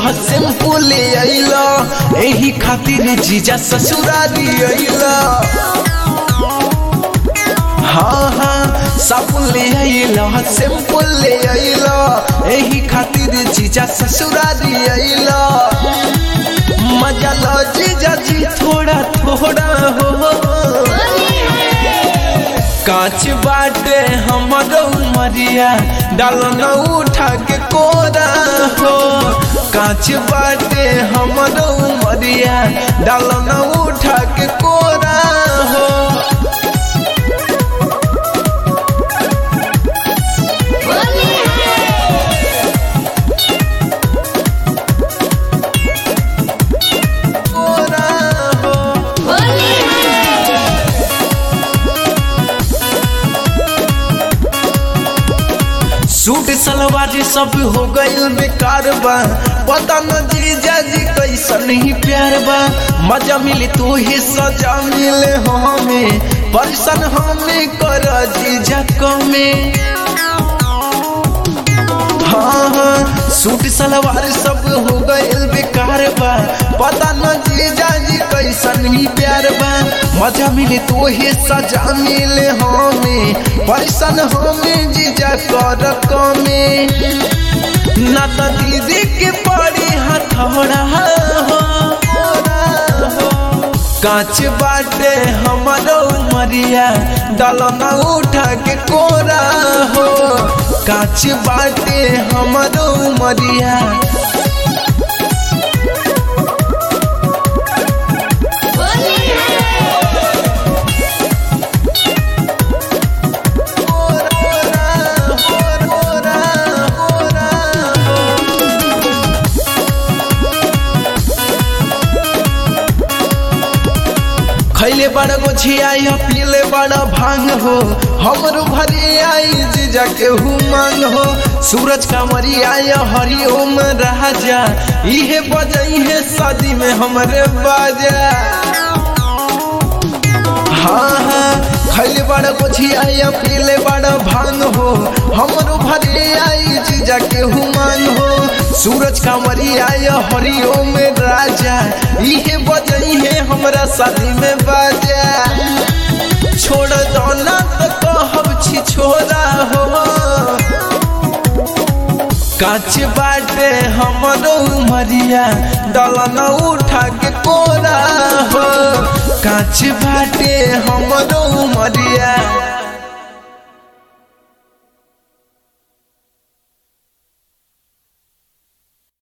simple अइला एही खातिर जीजा ससुरारी अइला हाँ हाँ साबुन ले अइला सिंपल ले अइला एही खातिर जीजा ससुरारी अइला मजा लो जीजा जी थोड़ा थोड़ा हो कांच बाटे हमरो मरिया डालो न उठा के कोरा हो कांच बाटे हमरो मरिया डालो न उठा के कोरा हो कोरा हो सूट सलवार सब हो गइल बेकार बा पता न जीजा जी कैसन ही प्यार बा मजा मिली तो ही सजा मिले हमें परसन हमें कर जीजा कमे हाँ हाँ सूट सलवार सब हो गइल बेकार बा पता न जीजा जी कैसन ही प्यार बा मजा मिले तो ही सजा मिले हमें परसन हमें जीजा कर कमे ना तो दीदी के पड़ी हथौड़ा हो कांच बाटे हमारो मरिया डालो न उठा के कोरा हो कांच बाटे हमारो मरिया खैले बड़ा गोछियाई पीले बड़ा भांग हो हमरो भरी आई जीजा के मांग हो सूरज का मरी आया हरिओम राजा इहे बजई है शादी में हमरे बाजा हाँ हाँ खैले बड़ा गोछियाई पीले बड़ा भांग हो हमरो भरी आई जीजा के मांग हो सूरज का मरी आया हरिओम राजा इहे बजई है हमरा शादी में बाजा छोड़ दो ना तो कहब छी छोरा हो कांच बाटे हमरो मरिया डलन उठा के कोरा हो कांच बाटे हमरो मरिया